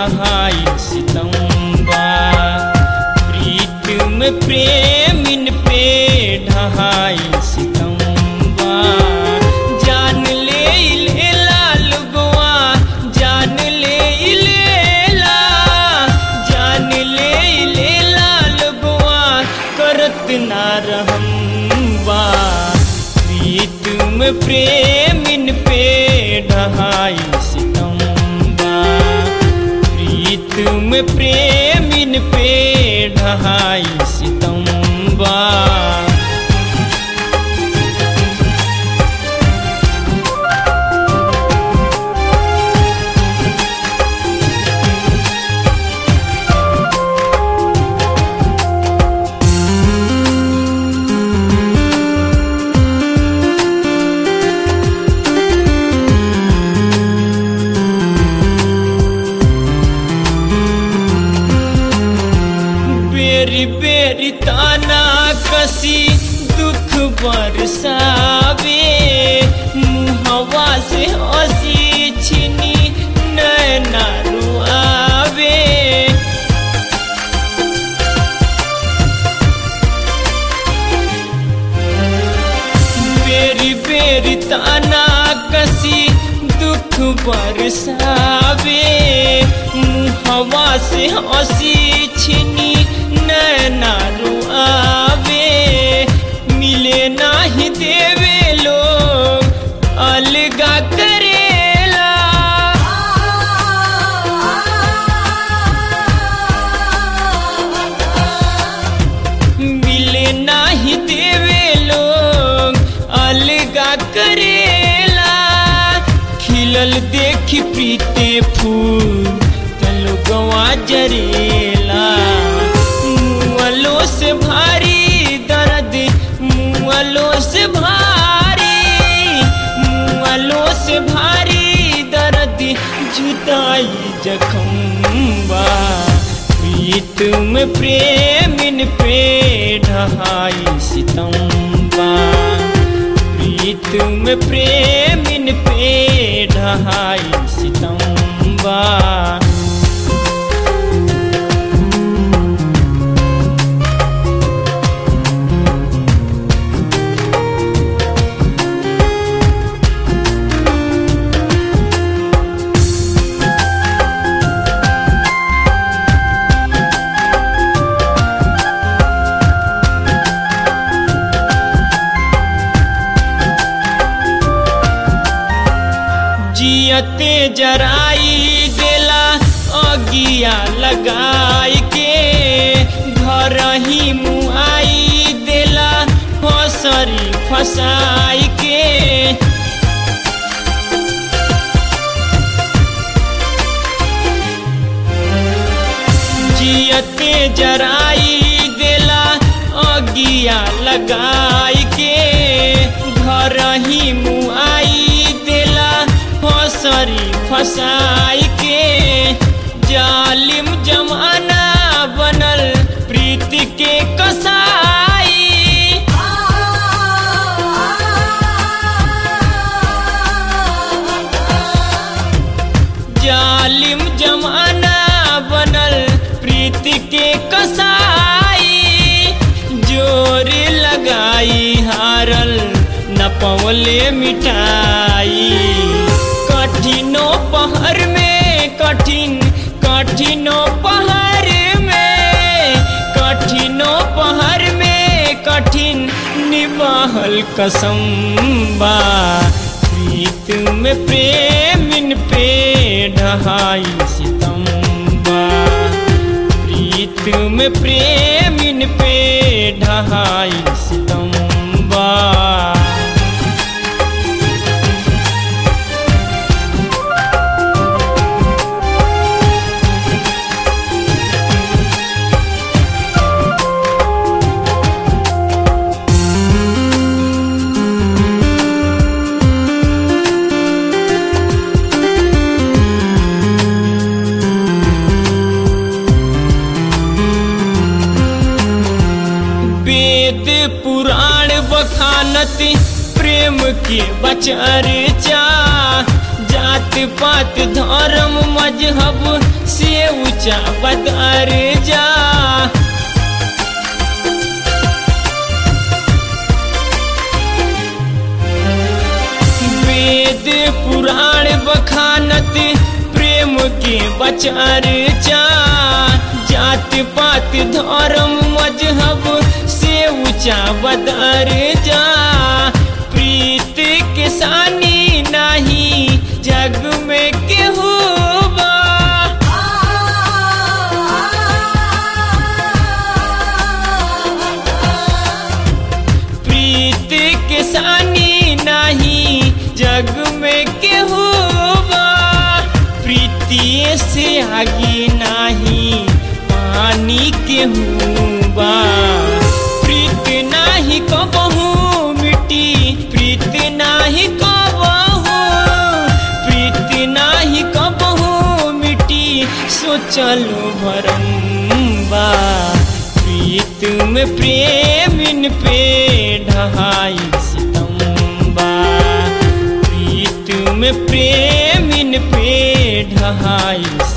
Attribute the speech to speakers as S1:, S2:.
S1: ढहाई सितम्बा प्रीत में प्रेमिन पे ढहाई सितम्बा जान ले लेला लुगवा जान ले लेला जान ले लेला लुगवा करत ना रहम्बा प्रीत में प्रेमिन पे ढहाई सितम्बा प्रीत में प्रेमिन पे ढहाई सितम्बा बेरी बेरी ताना कसी दुख बरसावे मुहवा से हंसी छिनी नैना रुआवे बेरी बेरी ताना कसी दुख बरसावे मुहवा से हंसी छिनी नैना रुआवे मिले नाही देवे लोग अलगा करेला मिले नाही देवे लोग अलगा करेला खिलल देखी प्रीते फूल तलो गवा जरेला मुअलो से भारी दर्द मुअलो से भारी मुअलो से भारी दर्द जुदाई जखम्बा प्रीत में प्रेमिन पे ढहाई सितम्बा प्रीत में प्रेमिन पे ढहाई सितम्बा जियते जराई देला अगिया लगाई के घर ही मुआई देला फसरी फसाई के जियते जराई देला अगिया लगाई के घर ही मुआई देला फसरी फसाई के जालिम जमाना बनल प्रीति के कसाई जालिम जमाना बनल प्रीति के कसाई जोर लगाई हारल न पवले मिठाई कठिनो पहर में कठिन कठिनो पहर में कठिनो पहर में कठिन निबाहल कसम बा प्रीत में प्रेमिन पे ढहाई सितम्बा प्रीत में प्रेमिन पे ढहाई सितम्बा वेद पुराण बखानत प्रेम के बचर्चा जात पात धर्म मजहब से ऊंचा बदर जा वेद पुराण बखानत प्रेम के बचार जा जात पात धर्म मजहब से ऊंचा बदर जा प्रीत के सानी नहीं जग में केहू बा प्रीत के सानी नहीं जग में केहू बा प्रीतिए से आगे नहीं पानी केहू बा प्रीत नाही कबहू मिट्टी प्रीत नाही कबहू प्रीत नाही कबहू मिट्टी सोचलो भरम बा प्रीत में प्रेमिन पे ढहाई सितम्बा प्रीत में प्रेमिन पे ढहाई